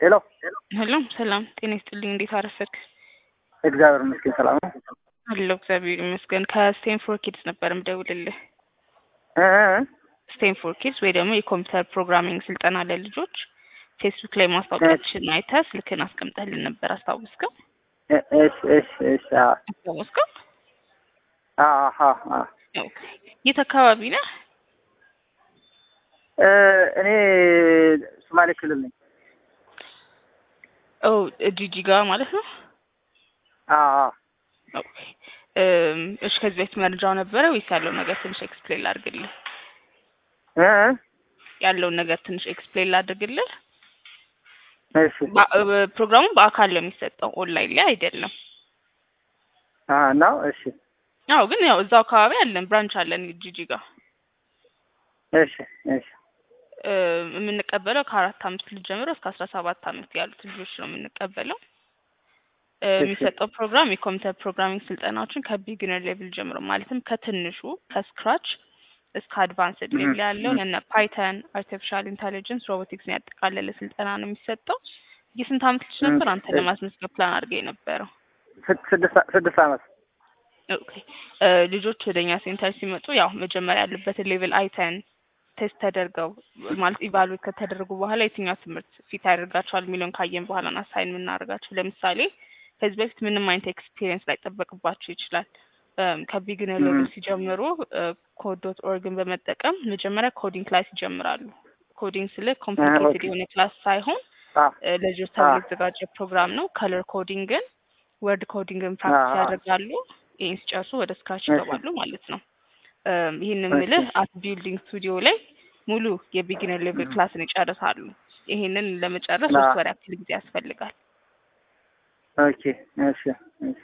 ሄሎ ሄሎ ሰላም ጤና ይስጥልኝ። እንዴት አረፈድክ? እግዚአብሔር ይመስገን ሰላም ነው። አለሁ እግዚአብሔር ይመስገን። ከስቴንፎር ኪድስ ነበር ምደውልልህ። እ እ ስቴንፎር ኪድስ ወይ ደግሞ የኮምፒውተር ፕሮግራሚንግ ስልጠና ለልጆች ፌስቡክ ላይ ማስታወቂያችን አይተህ ስልክን አስቀምጠህልን ነበር። አስታወስከው? እ እሺ እሺ እሺ አዎ አስታወስከው? አዎ አዎ አዎ ኦኬ። የት አካባቢ ነህ? እ እኔ ሶማሌ ክልል ነኝ። ኦ ጂጂጋ ማለት ነው። አዎ አዎ ኦኬ። እም፣ እሺ ከዚህ በፊት መረጃው ነበረ ወይስ ያለው ነገር ትንሽ ኤክስፕሌን ላድርግልህ? እ እ ያለውን ነገር ትንሽ ኤክስፕሌን ላድርግልህ። እሺ በ- እ፣ ፕሮግራሙ በአካል ነው የሚሰጠው ኦንላይን ላይ አይደለም። አ ነው እሺ አዎ ግን ያው እዛው አካባቢ አለን ብራንች አለን ጂጂጋ። እሺ እሺ እ፣ የምንቀበለው ከአራት አመት ልጅ ጀምሮ እስከ አስራ ሰባት አመት ያሉት ልጆች ነው የምንቀበለው። እ፣ እሺ። የሚሰጠው ፕሮግራም የኮምፒውተር ፕሮግራሚንግ ስልጠናዎችን ከቢግነር ሌቭል ጀምሮ ማለትም ከትንሹ ከስክራች እስከ አድቫንስድ ሌቭል ያለውን እነ ፓይተን፣ አርቲፊሻል ኢንተሊጀንስ፣ ሮቦቲክስን ያጠቃለለ ስልጠና ነው የሚሰጠው። የስንት አመት ልጅ ነበር አንተ እሺ። ለማስመዝገብ ፕላን አድርገህ የነበረው? ስድ- ስድስት ስድስት አመት ኦኬ እ፣ ልጆች ወደኛ ሴንተር ሲመጡ ያው መጀመሪያ ያሉበትን ሌቭል አይተን ቴስት ተደርገው ማለት ኢቫሉዌት ከተደረጉ በኋላ የትኛው ትምህርት ፊት ያደርጋቸዋል የሚለውን ካየን በኋላ ነው አሳይን የምናደርጋቸው። ለምሳሌ ከዚህ በፊት ምንም አይነት ኤክስፒሪየንስ ላይጠበቅባቸው ይችላል። እም፣ ከቢግነር ም። ሌቭል ሲጀምሩ ኮድ ዶት ኦርግን በመጠቀም መጀመሪያ ኮዲንግ ክላስ ይጀምራሉ። ኮዲንግ ስለ ኮምፕሊኬትድ ኦኬ። የሆነ ክላስ ሳይሆን አ እ፣ ለልጆች ተብሎ አ የተዘጋጀ ፕሮግራም ነው። ከለር ኮዲንግን፣ ወርድ ኮዲንግን ፕራክቲስ አ ያደርጋሉ። ይህን ሲጨርሱ ወደ ስክራች እሺ ይገባሉ ማለት ነው። እም፣ ይህን እሺ ምልህ አት ቢልዲንግ ስቱዲዮ ላይ ሙሉ የቢጊነር ሌቭል ክላስን ይጨርሳሉ። ይሄንን ለመጨረስ አ ሶስት ወር ያክል ጊዜ ያስፈልጋል። ኦኬ እሺ እሺ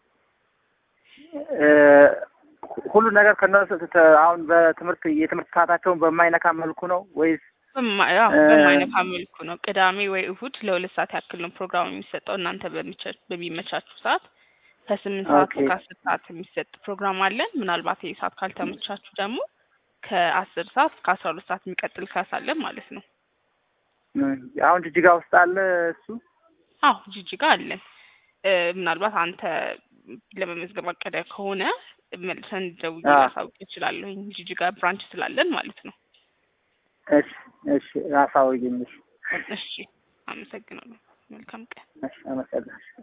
እ፣ ሁሉ ነገር ከነሱ ተ- አሁን በትምህርት የትምህርት ሰዓታቸውን በማይነካ መልኩ ነው ወይስ በማ- ያው እ፣ በማይነካ መልኩ ነው። ቅዳሜ ወይ እሁድ ለሁለት ሰዓት ያክል ነው ፕሮግራሙ የሚሰጠው። እናንተ በሚቸ- በሚመቻችሁ ሰዓት ከስምንት ሰዓት ኦኬ እስከ አስር ሰዓት የሚሰጥ ፕሮግራም አለን። ምናልባት ይህ ሰዓት ካልተመቻችሁ ደግሞ ከአስር ሰዓት እስከ አስራ ሁለት ሰዓት የሚቀጥል ክላስ አለን ማለት ነው። እ፣ አሁን ጅጅጋ ውስጥ አለ እሱ አዎ ጂጂጋ አለን። እ፣ ምናልባት አንተ ለመመዝገብ አቀደ ከሆነ መልሰን ደውዬ አ ላሳውቅ እችላለሁ። ጂጂጋ ብራንች ስላለን ማለት ነው። እሺ እሺ አሳውቂኝ እሺ እሺ፣ አመሰግናለሁ። መልካም ቀን። እሺ አመሰግናለሁ